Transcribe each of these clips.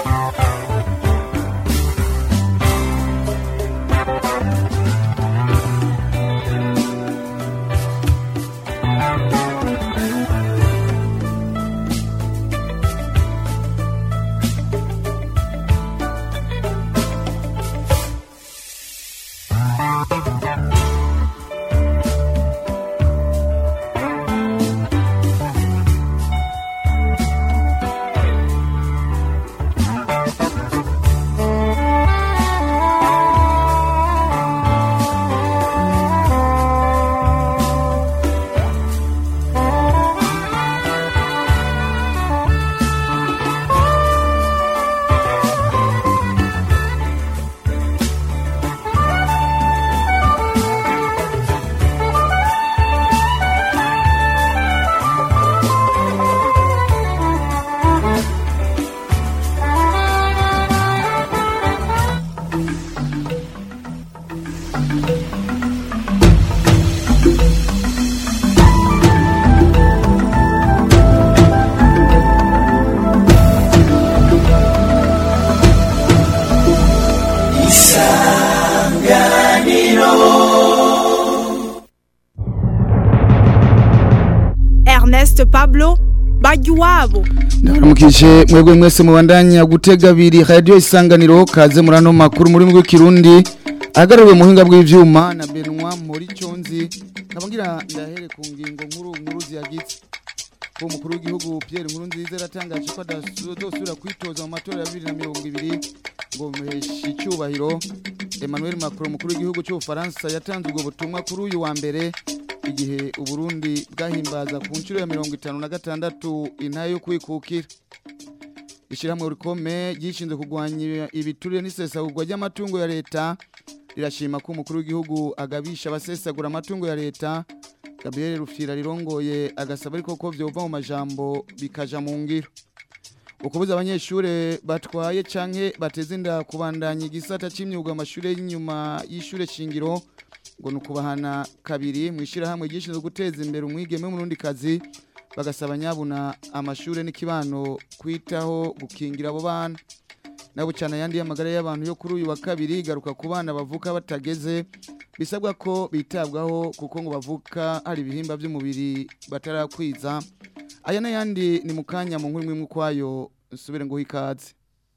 Ernest Pablo Bajuwabo Ndabaramukije mwebwe mwese mubandanya gutega abiri radio isanganiro kaze murano makuru muri mwe kirundi agaruriwe muhinga bw'ivyuma na Benoit muri Cyonzi kabangira ndahere ku ngingo nkuru nkuru ziyagitse ko umukuru w'igihugu Pierre Nkurunziza yaratangaje ko adasubira kwitoza mu matora ya 2020 ngo muheshe icyubahiro Emmanuel Macron umukuru w'igihugu cy'u Faransa yatanze ubwo butumwa kuri uyu wa mbere igihe uburundi bwahimbaza ku nshuro ya mirongo itanu na gatandatu intayo yo kwikukira ishyirahamwe rikome ryishinzwe kurwanya ibiturire n'isesagurwa ry'amatungo ya leta rirashima ko umukuru w'igihugu agabisha abasesagura amatungo ya leta gabriel rufira rirongoye agasaba ariko ko byova mu majambo bikaja mu ngiro ukubuza abanyeshuri batwaye canke bateze inda kubandanya igisata c'imyuga amashuri y'inyuma y'ishure shingiro ngo nukubahana kabiri mu ishyirahamwe gishinzwe guteza imbere umwigeme w'umurundi kazi bagasaba nyabuna amashure n'ikibano kwitaho gukingira abo bana nabo cyane ayandi y'amagara y'abantu yo kuri uyu wa kabiri garuka ku bana bavuka batageze bisabwa ko bitabwaho kuko ngo bavuka hari ibihimba by'umubiri batarakwiza aya n'ayandi ni mu kanya mu nkuru imwe ukwayo nsubire ngo ikaze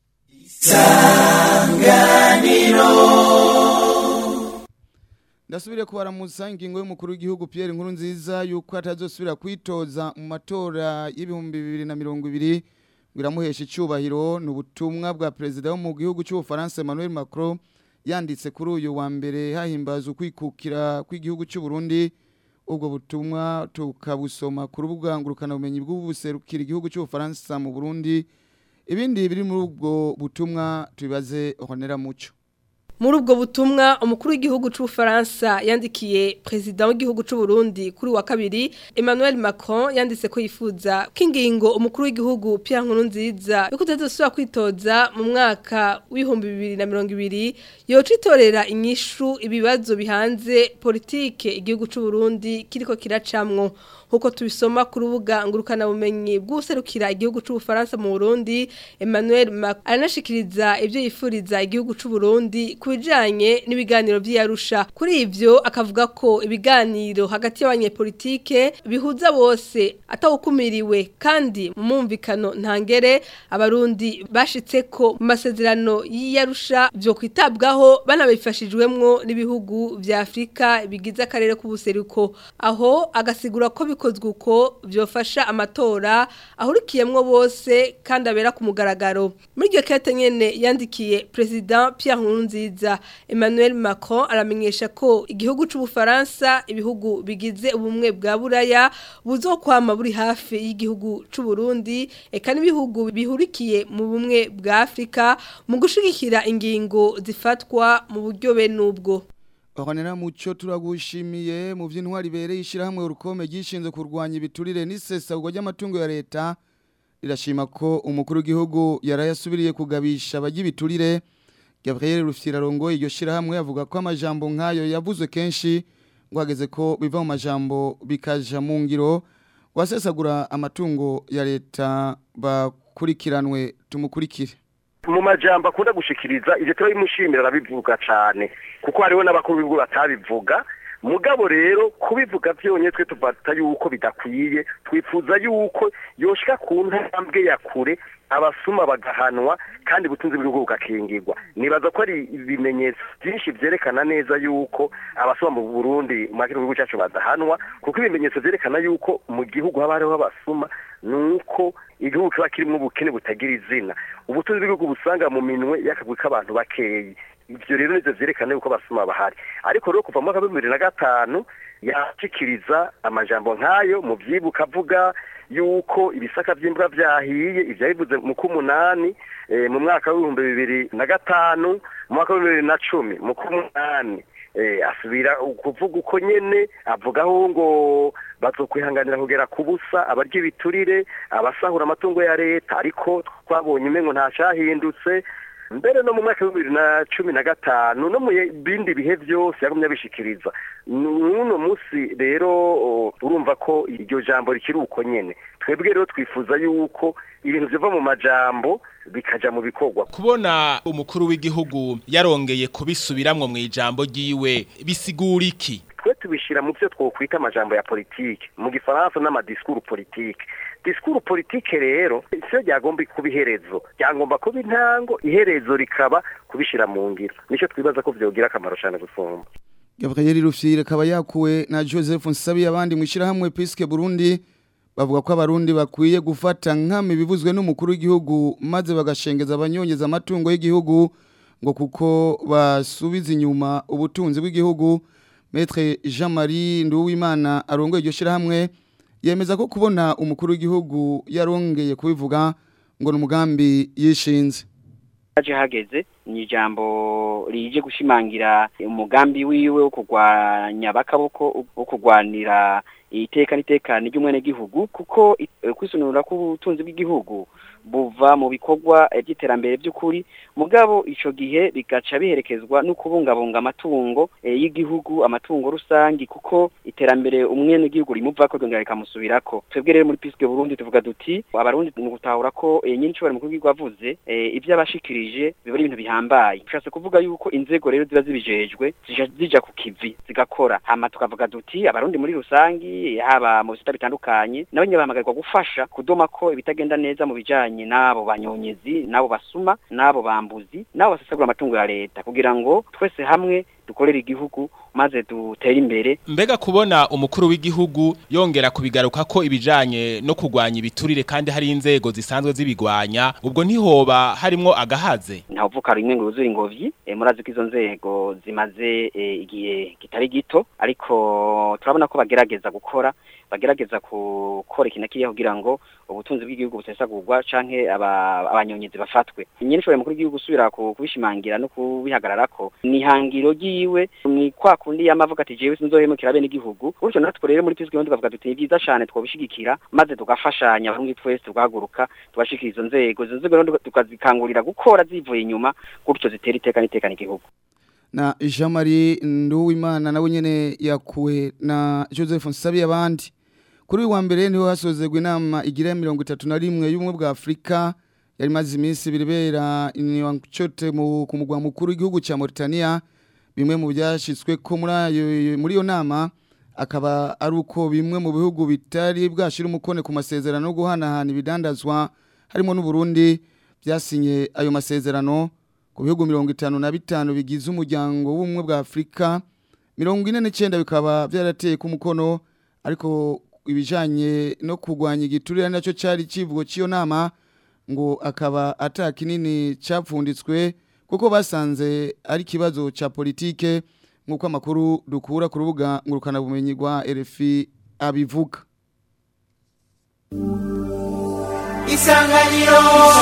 ndasubire kubaramusa ingingo y'umukuru w'igihugu Pierre Nkurunziza yuko atazosubira kwitoza mu matora y'ibihumbi bibiri na mirongo ibiri ngo iramuhesha icyubahiro ni ubutumwa bwa perezida wo mu gihugu cy'ubufaransa Emmanuel Macron yanditse kuri uyu wa mbere hahimbaza ukwikukira kw'igihugu cy'u Burundi ubwo butumwa tukabusoma ku rubuga ngurukanabumenyi bw'ubuserukira igihugu cy'ubufaransa mu Burundi ibindi biri muri ubwo butumwa tubibaze honera muco muri ubwo butumwa umukuru w'igihugu cy'ubufaransa yandikiye perezida w'igihugu cy'u Burundi kuri wa kabiri Emmanuel Macron yanditse ko yifuza ko ingingo umukuru w'igihugu Pierre Nkurunziza yo kutazosubira kwitoza mu mwaka w'ibihumbi bibiri na mirongo ibiri yoca itorera inyishu ibibazo bihanze politike igihugu cy'u Burundi kiriko kiracamwo nkuko tubisoma ku rubuga ngurukanabumenyi bw'userukira igihugu cy'ubufaransa mu Burundi Emmanuel Macron aranashikiriza ibyo yifuriza igihugu cy'u Burundi ku bijanye n'ibiganiro by'Arusha kuri ivyo akavuga ko ibiganiro hagati y'abanyepolitike bihuza bose atawukumiriwe kandi mu mumvikano ntangere abarundi bashitse ko mu masezerano y'Arusha byo kwitabwaho banabifashijwemwo n'ibihugu vya Afrika bigize akarere k'ubuseruko aho agasigura ko bikozwe uko byofasha amatora ahurikiyemwo bose kandi abera ku mugaragaro muri iryo kete nyene yandikiye president Pierre Nkurunziza Emmanuel Macron aramenyesha ko igihugu c'ubufaransa ibihugu bigize ubumwe bwa buraya buzokwama buri hafi y'igihugu c'u Burundi eka n'ibihugu bihurikiye mu bumwe bwa Afrika mu gushigikira ingingo zifatwa mu buryo benubwo Honera muco turagushimiye mu by'intwari bereye ishyirahamwe urukome gishinzwe kurwanya ibiturire n'isesagurwa ry'amatungo ya leta rirashima ko umukuru w'igihugu yarayasubiriye kugabisha abajya ibiturire Gabriel Rufyirarongo iryo shyirahamwe avuga ko amajambo nk'ayo yavuzwe kenshi ngo hageze ko biva mu majambo bikaja mu ngiro wasesagura amatungo ya leta bakurikiranwe tumukurikire mu majambo akunda gushikiriza ivyo turabimushimira arabivuga cane kuko hariho n'abakuru b'ibihugu batabivuga mugabo rero kubivuga vyonyene twe tuvata yuko bidakwiye twifuza yuko yoshika ku ntambwe ya kure abasuma bagahanwa kandi ubutunzi bw'igihugu bugakingirwa nibaza ko ari ibimenyetso byinshi vyerekana neza yuko abasuma mu Burundi mu gihugu cyacu badahanwa kuko ibimenyetso vyerekana yuko mu gihugu haba hariho abasuma nuko igihugu kiba kirimo ubukene butagira izina ubutunzi bw'igihugu busanga mu minwe y'akagwi k'abantu bakeyi ivyo rero nivyo vyerekana yuko abasuma bahari ariko rero kuva mu mwaka w'ibihumbi bibiri na gatanu yashikiriza amajambo nk'ayo mu vyibuka avuga yuko ibisaka vy'imbwa vyahiye ivyo yabivuze mu k'umunani mu mwaka w'ibihumbi bibiri na gatanu mu mwaka w'ibihumbi bibiri na cumi mu k'umunani asubira kuvuga uko nyene avugaho ngo bazokwihanganira kugera ku busa abarya ibiturire abasahura amatungo ya leta ariko twabonye umengo nta cahindutse mbere no mu mwaka w'ibibiri na cumi na gatanu no mu bindi bihe byose yagumye abishikiriza n'uno munsi rero urumva ko iryo jambo rikiri uko nyene twebwe rero twifuza yuko ibintu biva mu majambo bikaja mu bikorwa kubona umukuru w'igihugu yarongeye kubisubiramwo mu ijambo ryiwe bisigura iki twe tubishira mu byo twokwita amajambo ya politike mu gifaransa n'amadisikuru politike disikuru politike rero siyo ryagomba kuba iherezo ryagomba kuba intango iherezo rikaba kubishira mu ngiro nicyo twibaza ko vyogira akamaro cyane gusumba Gabriel Rufyire akaba yakuwe na Joseph Nsabi abandi mwishirahamwe Piske Burundi bavuga ko abarundi bakwiye gufata nkame bivuzwe n'umukuru w'igihugu maze bagashengeza abanyongeza amatungo y'igihugu ngo kuko basubiza inyuma ubutunzi bw'igihugu Maître Jean-Marie Nduwimana arongoye iryo shirahamwe yemeza ko kubona umukuru w'igihugu yarongeye kubivuga ngo ni umugambi yishinze haje hageze ni ijambo rije gushimangira umugambi wiwe wo kurwanya abakaboko wo kurwanira iteka n'itekane ry'umwene gihugu kuko kwisunura k'ubutunzi bw'igihugu buva mu bikorwa by'iterambere by'ukuri mugabo ico gihe bigaca biherekezwa no kubungabunga amatungo y'igihugu amatungo rusangi kuko iterambere umwene gihugu rimuva ko ryongera rikamusubirako twebwe rero muri Piske Burundi tuvuga duti abarundi ni gutahura ko nyinshi bari mukuru w'igihugu avuze ivyo abashikirije biba ari ibintu bihambaye bishatse kuvuga yuko inzego rero ziba zibijejwe zija ku kivi zigakora hama tukavuga duti abarundi muri rusangi haba mu bisata bitandukanye nabo nyine bahamagarwa gufasha kudoma ko ibitagenda neza mu bijanye n'abo banyonyezi n'abo basuma n'abo bambuzi n'abo basesagura amatungo ya leta kugira ngo twese hamwe dukorera igihugu maze dutere imbere mbega kubona umukuru w'igihugu yongera kubigaruka ko ibijanye no kurwanya ibiturire kandi hari inzego zisanzwe zibigwanya ubwo ntihoba harimwo agahaze ntavuka rimwe ngo yuzure ingobyi e, murazi ko izo nzego zimaze e, igihe kitari gito ariko turabona ko bagerageza gukora bagerageza gukora ikintu kiriya kugira ngo ubutunzi bw'igihugu busesagurwa canke abanyonyezi bafatwe nyine ishobora mukuru w'igihugu gusubira kubishimangira no kubihagararako ni hangiro ryiwe ni kwa kundi yamavuga ati jewe sinzohemukira bene igihugu gutyo natwe rero muri Piske tukavuga tuti ni byiza cyane twobishigikira maze tugafashanya abarundi twese tugahaguruka tugashikira izo nzego izo nzego rero tukazikangurira gukora zivuye inyuma gutyo zitera iteka n'itekana igihugu na Jean Marie Nduwimana nawe nyene yakuwe na Joseph Nsabi abandi kuri uyu wa mbere niho hasozerwa inama igira mirongo itatu na rimwe y'ubumwe bwa Afurika yari maze iminsi biribera inyocote ku mugwa mukuru w'igihugu cya Mauritania bimwe mu byashyizwe ko muri iyo nama akaba ari uko bimwe mu bihugu bitari bwashyira umukone ku masezerano yo guhanahana ibidandazwa harimo n'uburundi byasinye ayo masezerano ku bihugu mirongo itanu na bitanu bigize umuryango w'ubumwe bwa afurika mirongo ine n'icyenda bikaba byarateye ku mukono ariko ibijyanye no kurwanya igiturire nacyo cyari kivugo cy'iyo nama ngo akaba atakinini cyapfunditswe kuko basanze ari ikibazo cya politike nk'uko amakuru dukura ku rubuga ngurukanabumenyi rwa RFI abivuga isanganiro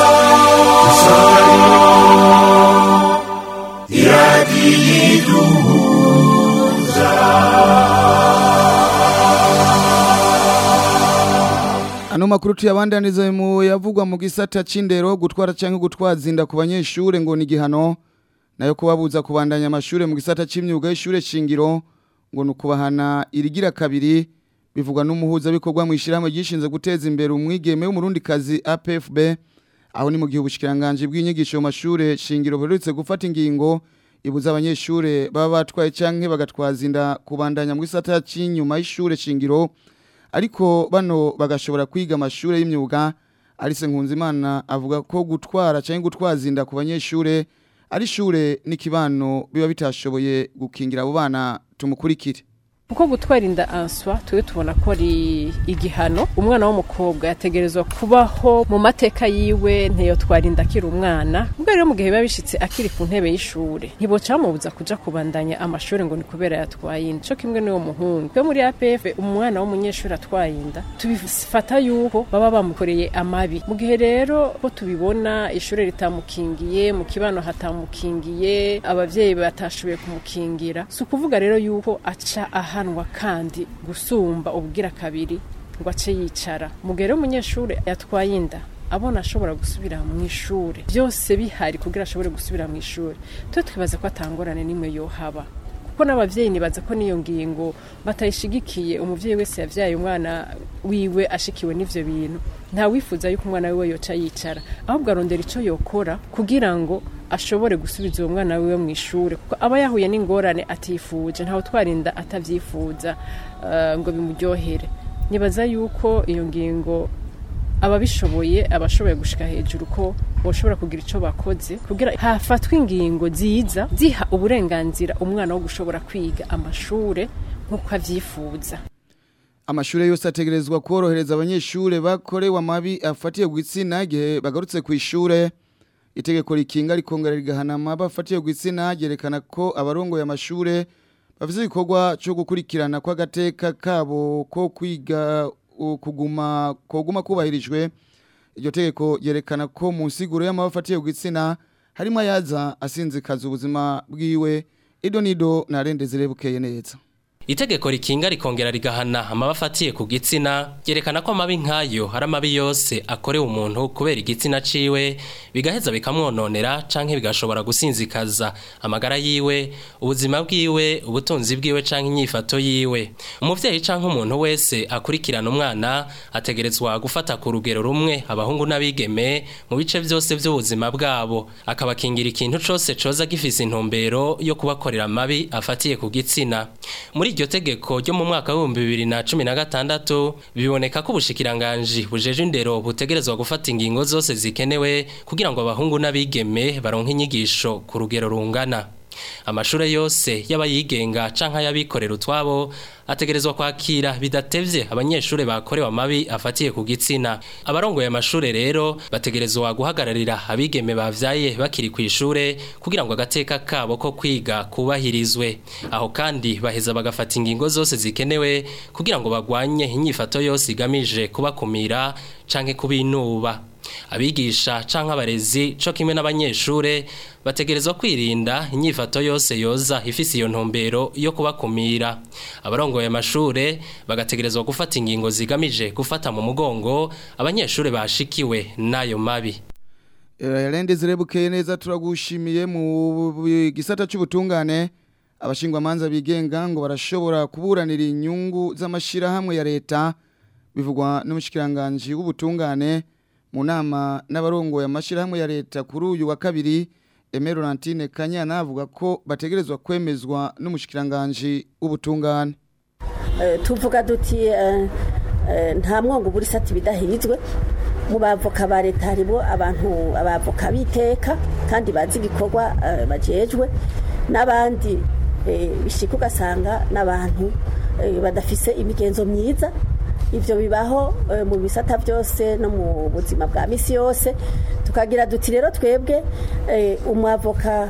Ano makuru tuyabandaniza mu yavugwa mu gisata c'indero gutwara canke gutwaza inda ku banyeshure ngo ni gihano nayo kubabuza kubandanya amashure mu gisata c'imyuga y'ishure shingiro ngo nukubahana irigira kabiri bivugwa n'umuhuza bikorwa mu ishiramwe gishinze guteza imbere umwigeme w'umurundi kazi APFB aho ni mu gihe ubushikiranganje bw'inyigisho mu mashure shingiro buherutse gufata ingingo ibuza abanyeshure baba batwaye canke bagatwaza inda kubandanya mu gisata c'inyuma y'ishure shingiro ariko bano bagashobora kwiga amashure y'imyuga Alice Nkunzimana avuga ko gutwara canke gutwaza inda ku banyeshure ari shure n'ikibano biba bitashoboye gukingira abo bana tumukurikire kuko gutwara inda answa twe tubona ko ari igihano umwana w'umukobwa yategerezwa kubaho mu mateka yiwe ntiyotwara inda akiri umwana ubwo rero mu gihe biba bishitse akiri ku ntebe y'ishure ntiboca bamubuza kuja kubandanya amashuri ngo ni kubera yatwaye inda co kimwe n'uwo muhungu twe muri APF umwana w'umunyeshuri atwaye inda tubifata yuko baba bamukoreye amabi mu gihe rero ko tubibona ishure ritamukingiye mu kibano hatamukingiye abavyeyi batashoboye kumukingira si ukuvuga rero yuko aca aha ahanwa kandi gusumba ubwira kabiri ngo ace yicara mugere umunyeshuri yatwaye inda abona ashobora gusubira mu ishuri byose bihari kugira ashobore gusubira mu ishuri twe twibaza ko atangorane n'imwe yohaba kuko n'abavyeyi nibaza ko niyo ngingo batayishigikiye umuvyeyi wese yavyaye umwana wiwe ashikiwe n'ivyo bintu nta wifuza yuko umwana wiwe yoca yicara ahubwo arondera ico yokora kugira ngo ashobore gusubiza uwo mwana wiwe mu ishuri kuko aba yahuye n'ingorane atifuje ntawe twarinda atavyifuza uh, ngo bimuryohere nibaza yuko iyo ngingo ababishoboye abashoboye gushika hejuru ko boshobora kugira ico bakoze kugira hafatwe ingingo ziza ziha uburenganzira umwana wo gushobora kwiga amashure nk'uko avyifuza amashure yose ategerezwa korohereza abanyeshure bakorewe amabi afatiye ku gitsina igihe bagarutse ku ishure itegeko rikinga rikongera rigahana amaba afatiye ku gitsina ryerekana ko abarongoye amashure bafite igikorwa cyo gukurikirana kw'agateka kabo ko kwiga kuguma koguma kubahirijwe iryo tegeko ryerekana ko mu nsiguro y'amaba afatiye ku gitsina harimo ayaza asinzikaza ubuzima bwiwe ido nido ntarendezere bukeye neza Itegeko rikinga rikongera rigahana amaba afatiye ku gitsina ryerekana ko amabi nk'ayo hari amabi yose akorewe umuntu kubera igitsina ciwe bigaheza bikamwononera canke bigashobora gusinzikaza amagara yiwe ubuzima bwiwe ubutunzi bwiwe canke inyifato yiwe umuvyeyi canke umuntu wese akurikirana umwana ategerezwa gufata ku rugero rumwe abahungu n'abigeme mu bice vyose vy'ubuzima bwabo akabakingira ikintu cose coza gifise intumbero yo kubakorera amabi afatiye ku gitsina muri iryo tegeko ryo mu mwaka w'ibihumbi bibiri na cumi na gatandatu biboneka ko ubushikiranganji bujeje indero butegerezwa gufata ingingo zose zikenewe kugira ngo abahungu n'abigeme baronke inyigisho ku rugero rungana amashure yose y'abayigenga canke ay'abikorera utwabo ategerezwa kwakira bidatevye abanyeshure bakorewe amabi afatiye ku gitsina abarongoye amashure rero bategerezwa guhagararira abigeme bavyaye bakiri ku ishure kugira ngo agateka kabo ko kwiga kubahirizwe aho kandi baheza bagafata ingingo zose zikenewe kugira ngo bagwanye inyifato yose igamije kubakumira canke kubinuba abigisha canke abarezi co kimwe n'abanyeshure bategerezwa kwirinda inyifato yose yoza ifise iyo ntumbero yo kubakumira abarongoye amashure bagategerezwa gufata ingingo zigamije gufata mu mugongo abanyeshure bashikiwe n'ayo mabi Rendezere bukeye neza turagushimiye mu gisata cy'ubutungane abashingwamanza bigenga ngo barashobora kuburanira inyungu z'amashirahamwe ya leta bivugwa n'umushikiranganje w'ubutungane mu nama n'abarongoye amashirahamwe ya leta kuri uyu wa kabiri Aimé Laurentine Kanyana avuga ko bategerezwa kwemezwa n'umushikiranganje w'ubutungane tuvuga duti nta mwongo buri sati bidahirizwe mu bavoka ba leta haribo abantu abavoka biteka kandi bazi igikorwa bajejwe n'abandi bishika ugasanga n'abantu badafise imigenzo myiza ibyo bibaho mu bisata byose no mu buzima bwa misi yose tukagira duti rero twebwe umwavoka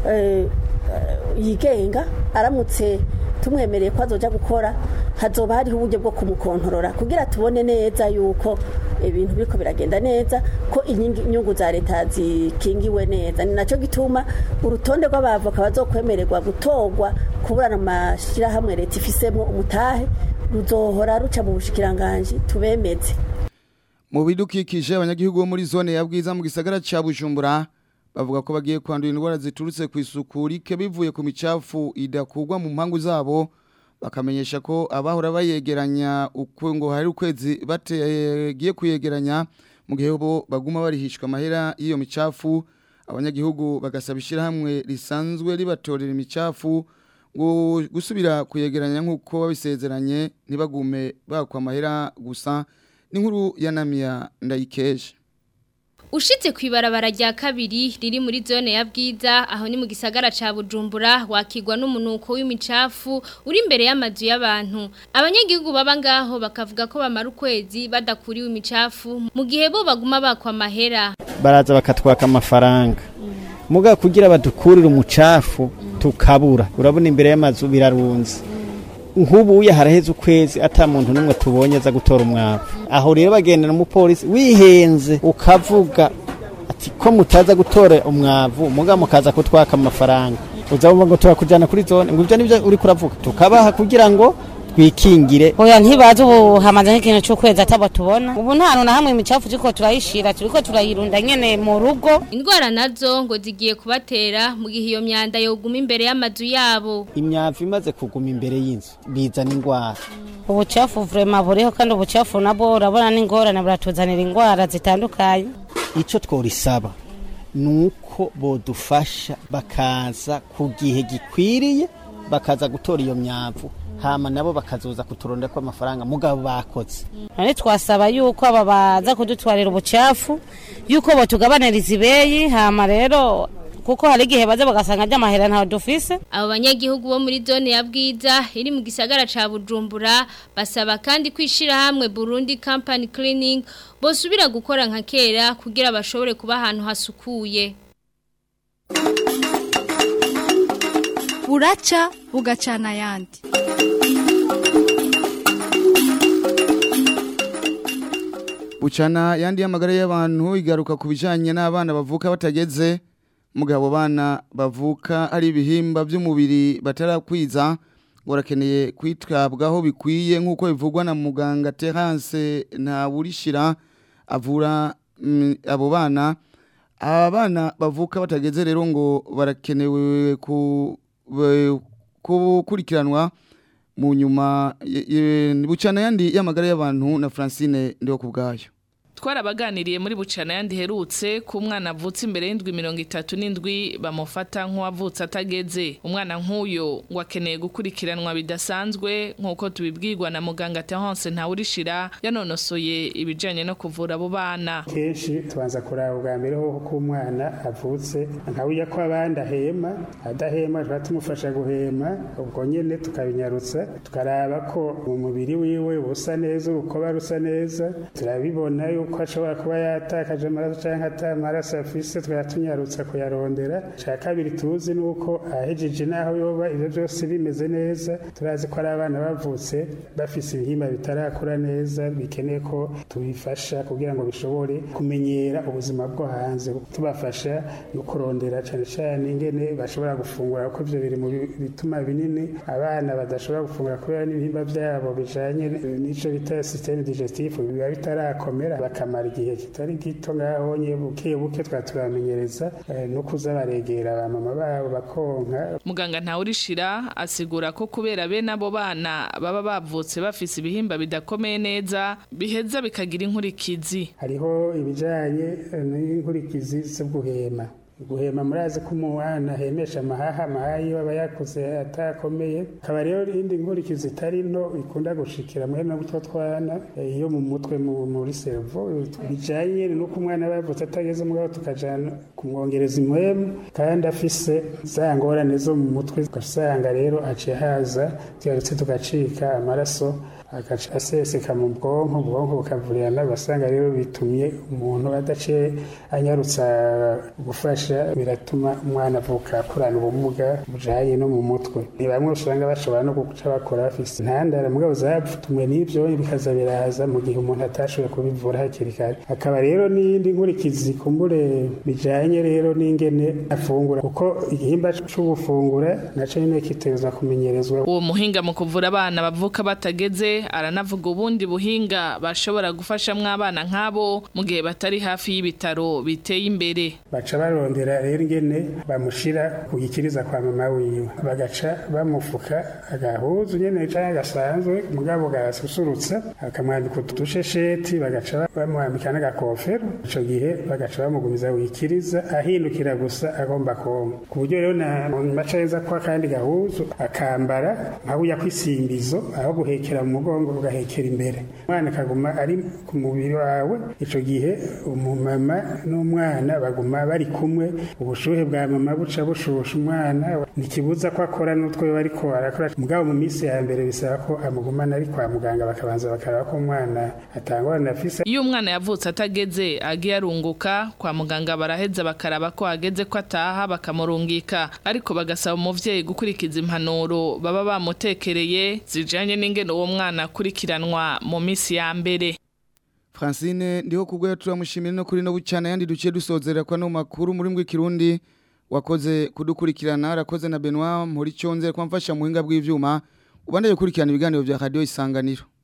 yigenga aramutse tumwemereye ko azoja gukora hazoba hariho uburyo bwo kumukontorora kugira tubone neza yuko ibintu biriko biragenda neza ko inyungu za leta zikingiwe neza ni nacyo gituma urutonde rw'abavoka bazokwemererwa gutorwa kuburana amashyirahamwe leta ifisemo umutahe ruzohora ruca mu bushikiranganje tubemeze mu bidukikije abanyagihugu bo muri zone ya bwiza mu gisagara ca Bujumbura bavuga ko bagiye kwandura indwara ziturutse ku isuku rike bivuye ku micafu idakugwa mu mpangu zabo bakamenyesha ko abahora bayegeranya uko ngo hari ukwezi bategiye kuyegeranya mu gihe bo baguma barihishwa amahera y'iyo micafu abanyagihugu bagasaba ishyirahamwe risanzwe ribatorera imicafu ngo gusubira kuyegeranya nk'uko babisezeranye ntibagume bakwa amahera gusa n'inkuru ya namiya ndayikeje Ushitse kwibarabara rya kabiri riri muri zone ya bwiza aho ni mu gisagara ca Bujumbura wakigwa n'umunuko w'imicafu uri imbere y'amazu y'abantu abanyagihugu baba ngaho bakavuga ko bamara ukwezi badakuriwe imicafu mu gihe bo baguma bakwa amahera baraza bakatwaka amafaranga muga kugira badukurire umucafu tukabura urabona imbere y'amazu birarunze nk'ubuye haraheze ukwezi ata muntu n'umwe tubonye aza gutora umwavu aho rero bagendera umupolisi wihenze ukavuga ati ko mutaza gutora umwavu muga mukaza kutwaka amafaranga uzabumva ngo turakujyana kuri zone ngo ibyo nibyo uri kuravuga tukabaha kugira ngo twikingire oya ntibaze ubu hamaze nk'ikintu cy'ukwezi atabo tubona ubu nta hantu na hamwe imicafu turiko turayishira turiko turayirunda nyene mu rugo indwara nazo ngo zigiye kubatera mu gihe iyo myanda yoguma imbere y'amazu yabo imyavu imaze kuguma imbere y'inzu bizana indwara ubucafu vrema buriho kandi ubucafu nabwo urabona n'ingorane buratuzanira indwara zitandukanye icyo tworisaba ni uko bodufasha bakaza ku gihe gikwiriye bakaza gutora iyo myavu hama nabo bakazoza kuturonda ko amafaranga mugabo bakoze none twasaba yuko aba baza kudutwarira ubucafu yuko botugabaniriza ibeyi hama rero kuko hari igihe baza bagasanga ry'amahera ntawe dufise abo banyagihugu bo muri zone ya bwiza iri mu gisagara ca Bujumbura basaba kandi kwishira hamwe Burundi Company Cleaning bosubira gukora nka kera kugira bashobore kuba ahantu hasukuye buraca bugacana ayandi bucana yandi y'amagara y'abantu igaruka ku bijyanye n'abana bavuka batageze mugabo bana bavuka ari ibihimba by'umubiri batarakwiza barakeneye kwitabwaho bikwiye nk'uko bivugwa na muganga terance ntawurishira avura abo bana aba bana bavuka batageze rero ngo barakenewe gukurikiranwa mu nyuma bucana yandi y'amagara y'abantu na francine ndiho ku bwayo twarabaganiriye muri bucana yandi herutse ku mwana avutse imbere y'indwi mirongo itatu n'indwi bamufata nk'uwavutse atageze umwana nk'uyo ngo akeneye gukurikiranwa bidasanzwe nk'uko tubibwirwa na muganga Terence ntawurishira yanonosoye ibijyanye no kuvura abo bana kenshi tubanza kuraba ubwa mbere ho ko umwana avutse nkawujya ko abandi ahema adahema tuba tumufasha guhema ubwo nyine tukabinyarutsa tukaraba ko mu mubiri wiwe busa neza urukoba rusa neza turabibona yuko ko ashobora kuba yatakaje amaraso cyangwa atamaraso afise twatunyarutsa kuyarondera cya kabiri tuzi ni uko ahejeje n'aho yoba ibyo byose bimeze neza turazi ko ari abana bavutse bafise ibihimba bitarakura neza bikeneye ko tubifasha kugira ngo bishobore kumenyera ubuzima bwo hanze tubafasha no kurondera cyane cyane ingene bashobora gufungura kuko ibyo biri mu bituma binini abana badashobora gufungura kubera n'ibihimba byabo bijanye n'icyo bita systeme digestif biba bitarakomera bakamara igihe kitari gito ngaho nye buke buke twatubamenyereza no kuza baregera ba mama babo bakonka muganga ntawurishira asigura ko kubera bene abo bana baba bavutse bafise ibihimba bidakomeye neza biheza bikagira inkurikizi hariho ibijanye n'inkurikizi zo guhema guhema murazi ko umwana ahemesha amahaha amahaha iyo aba yakuze atakomeye akaba rero indi nkurikizi itari nto ikunda gushikira mwene utwo twana iyo mu mutwe muri servo bijanye nuko umwana aba yavutse atageze mugabo tukajana kumwongereza impwemu kandi afise za ngorane zo mu mutwe ugasanga rero aciye haza tugarutse tugacika amaraso agaca aseseka mu bwonko ubwonko bukavurirana basanga rero bitumye umuntu adaciye anyarutsa gufasha biratuma umwana avuka akurana ubumuga bujanye no mu mutwe ni bamwe usanga bashobora no guca bakora bafise intandara mugabo zatumwe n'ivyo bikaza biraza mu gihe umuntu atashoboye kubivura hakiri kare hakaba rero n'iyindi nkurikizi kumbure bijanye rero n'ingene afungura kuko igihimba c'ubufungura naco nyene kitegerezwa kumenyerezwa uwo muhinga mu kuvura abana bavuka batageze aranavuga ubundi buhinga bashobora gufashamwo abana nk'abo mu gihe batari hafi y'ibitaro biteye imbere baca barondera rero ingene bamushira ku gikiriza kwa mama wiwe bagaca bamufuka agahuzu nyene canke gasanzwe mugabo gasusurutsa akamwambika utushesheti bagaca bamwambika n'agakofero ico gihe bagaca bamugumiza wikiriza ahindukira gusa agomba konka ku buryo rero na maca yeza ko akandi gahuzu akambara nka buya kwisimbizo aho guhekera mu mugongo ugahekera imbere umwana akaguma ari ku mubiri wawe ico gihe umumama n'umwana baguma bari kumwe ubushuhe bwa mama buca bushusha umwana ntikibuza ko akora n'utwo bariko arakora mugabo mu minsi ya mbere bisaba ko amugumana ari kwa muganga bakabanza bakaraba ko umwana atangorana afise iyo umwana yavutse atageze agiye arunguka kwa muganga baraheza bakaraba ko hageze ko ataha bakamurungika ariko bagasaba umuvyeyi gukurikiza impanuro baba bamutekereye zijanye n'ingene uwo mwana akurikiranwa mu minsi ya mbere Francine ndiho kubwo turamushimira no kuri no bucana yandi duciye dusozera kwa no makuru muri mbwe kirundi wakoze kudukurikirana arakoze na Benoit muri cyonze kwamfasha muhinga bw'ivyuma ubandeye kurikirana ibiganiro vya radio isanganiro